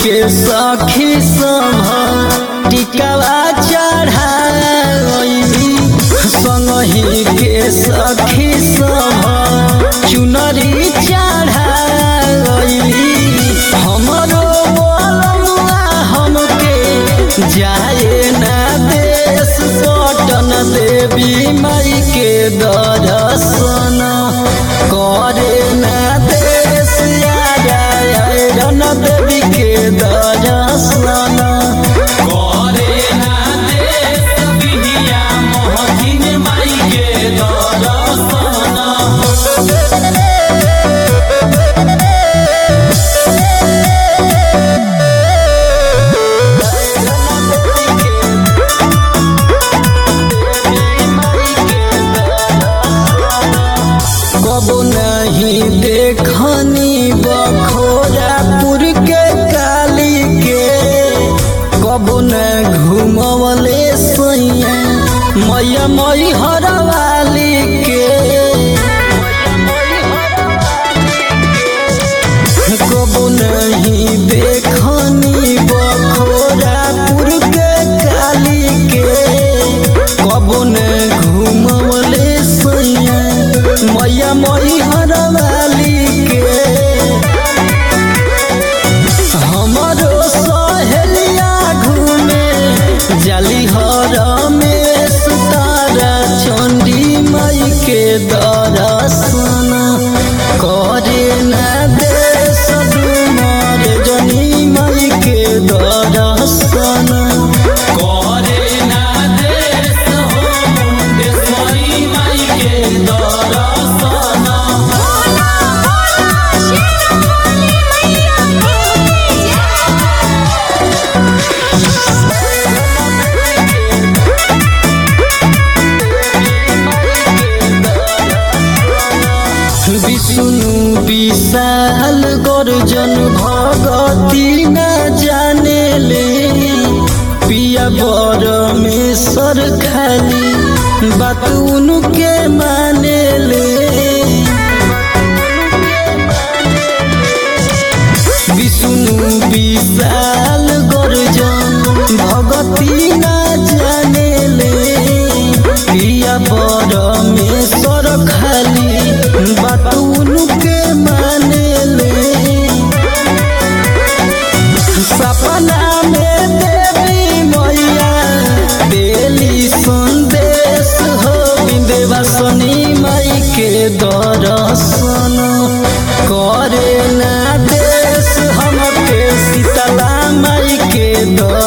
के सखी सभ टिकवा चढ़ाई संगही के सखी सभ चुनरी चढ़ाई हमरो बोलमुआ हमके जाए ना देश पटन देवी माई के दर्शन करे ना देश रन देवी के दर्शन करे ना देश बिहिया मोहकिन माई के दर्शन कबो नहीं देखनी बखोरापुर के काली के कबो न घुमवले सैया मैया मई हरवाली के कबो नहीं देखनी बखोरापुर के काली के कबो न घुमवले सैया मैया मई हरवाली के हमरो सहेलिया घूमे जाली हर में सुतारा चंडी माई के दर्शन करे ना देश डुमर जनी माई के दर्शन करे ना देश हो मुंडेश्वरी माई के दर्शन बोला बोला शेरावाली मैया विष्णु विशाल गर्जन भगती न जाने ले पिया बर में सर खाली बात उनके माने ले विष्णु विशाल गर्जन भगती न जाने ले पिया बर में सर खाली बात उनके माने ले सपना में देवी मैया देली संदेश हो विंध्यवासिनी माई के दर्शन करे ना देश हमके शीतला माई के दर्शन